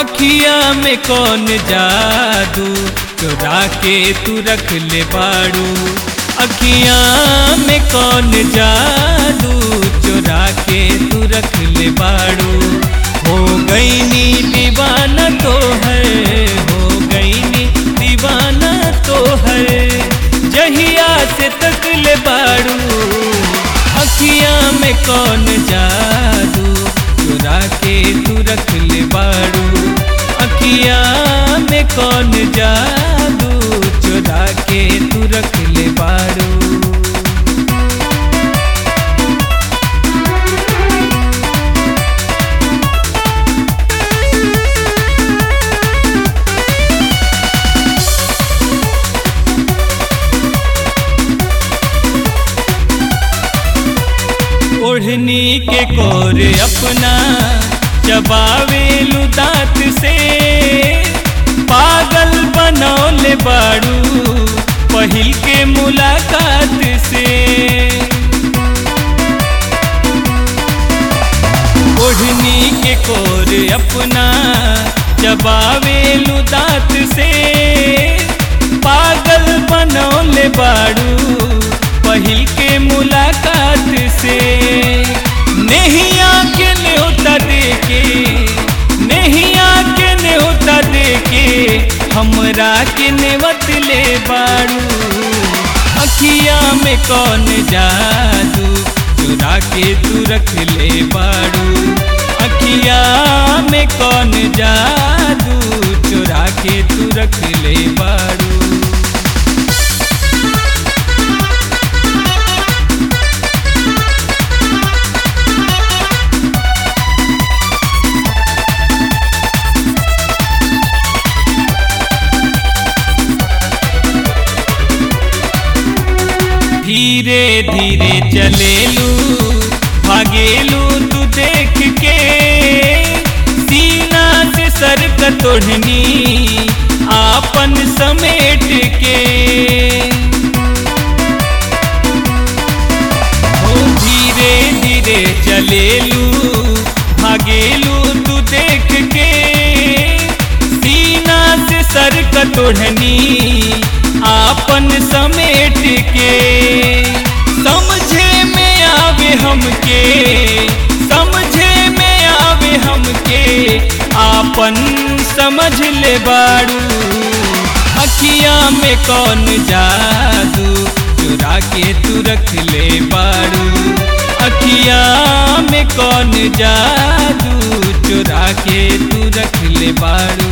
अखिया में कौन जादू चुरा के तू रख ले बाड़ू अखिया में कौन जादू चुरा के तू रख ले बाड़ू हो गई नी दीवाना तो है हो गई नी दीवाना तो है जहिया से तक ले बाड़ू अखिया में कौन जादू चुरा के तू रख ले बाड़ू अखिया में कौन जादू चुरा के तू रख ले बाड़ू ओढ़नी के कोर अपना चबावेलू दांत से पागल बनौले बाड़ू पहिल के मुलाकात से ओढ़नी के कोर अपना चबावेलू दांत से पागल बनौले बाड़ू पहिल के मुलाकात से नहीं आके न्योता देके नहीं आके न्योता देके हमरा के नेवत ले बाड़ू अखिया में कौन जादू चुरा के तू रख ले बाड़ू अखिया में कौन जादू चुरा के तू रख ले बाड़ू धीरे धीरे चलेलू भागेलू तू देख के सीना से सर कतोड़नी आपन समेट के ओ धीरे धीरे चलेलू भागेलू तू देख के सीना से सर कतोड़नी आपन समेट के समझे में आवे हमके समझे में आवे हमके आपन समझ ले बाड़ू अखिया में कौन जादू चुरा के तू रख ले बाड़ू अखिया में कौन जादू चुरा के तू रख ले बाड़ू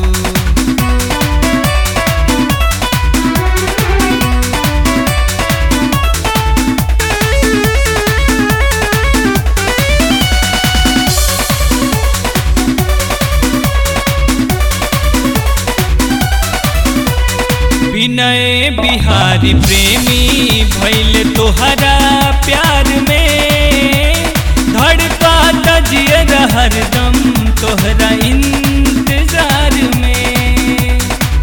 विनय बिहारी प्रेमी भैल तोहरा प्यार में धड़का तजियर हरदम तोहरा इंतजार में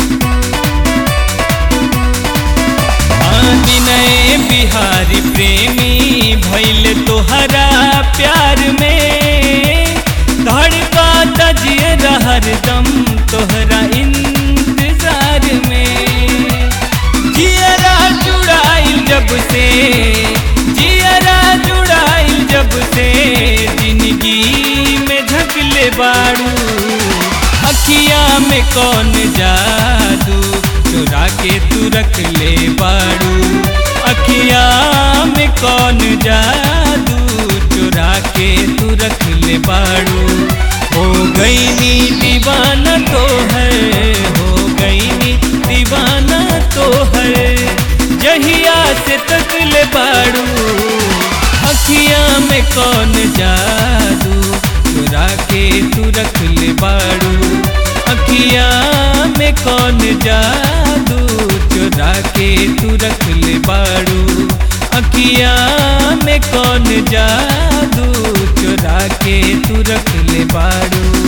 हाँ, विनय बिहारी प्रेमी भैल तोहरा प्यार में धड़का तजियर हरदम तोहरा इंतजार में जियरा जुड़ाइल जब से जियरा जुड़ाइल जब से जिंदगी में झकले बाड़ू अखिया में कौन जादू चुरा के तू रख ले बाड़ू अखिया में कौन जादू चुरा के तू रख ले बाड़ू हो गई नी दीवाना तो है हो गई नी दीवाना तो है जहिया से तक ले बाड़ू अखिया में कौन जादू चुरा के तू रख ले बाड़ू अखिया में कौन जादू चुरा के तू रख ले बाड़ू अखिया में कौन जादू चुरा के तू रख ले बाड़ू